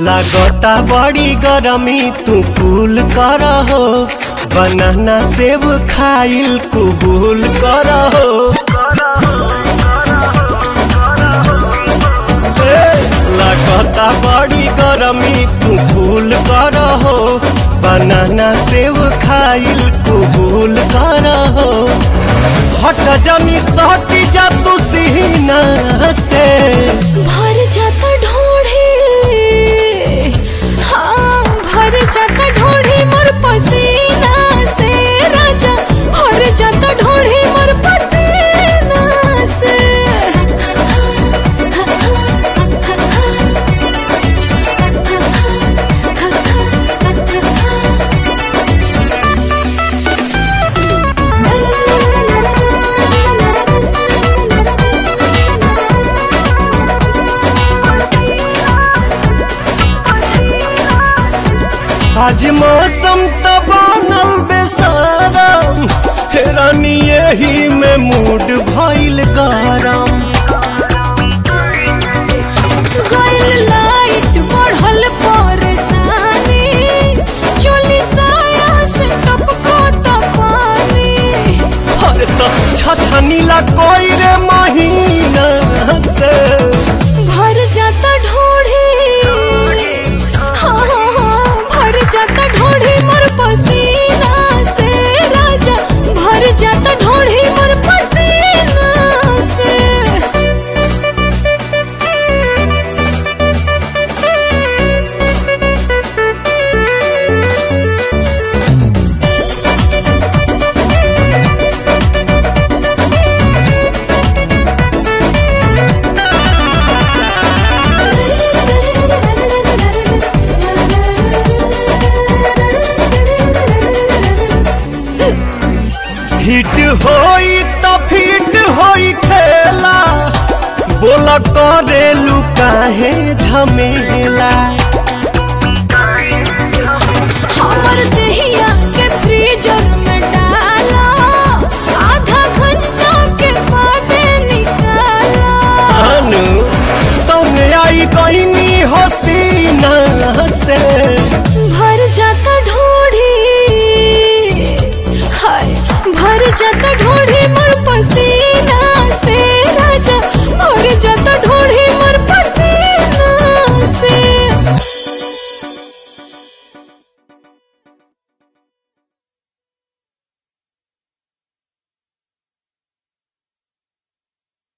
लागता बड़ी गरमी तू कूल कर हो बनाना सेब खाइल कुबूल कर हो ए, लागता बड़ी गरमी तू कूल कर हो बनाना सेब खाइल कुबूल कर हो हट जानी सटी जा तू सीना से भर जाता ढोढ़ी हाँ भर जाता ढोढ़ी मोर पसीना से राजा भर जाता ढोढ़ी मोर पसीना से आज मौसम त बनल बेसारम हेरानी यही में मूड भइल गरम गइल लाइट बढ़ल परेशानी चोली साया से टपको त पानी हर त छछनीला कोई रे महीना से भर जाता ढोढ़ी हाँ हाँ हाँ भर जाता ढोढ़ी मोर पसीना से राजा भर जाता ढोढ़ी मोर पसीना से हिट होई त फिट होई खेला बोला करेलू काहे झमेला हमर दहिया के फ्रीजर में डाला आधा घंटा के बाद निकाला अनु तुम आई कहनी हसीना से भर जाता ढोढ़ी हाय भर जाता ढोढ़ी मोर पसीना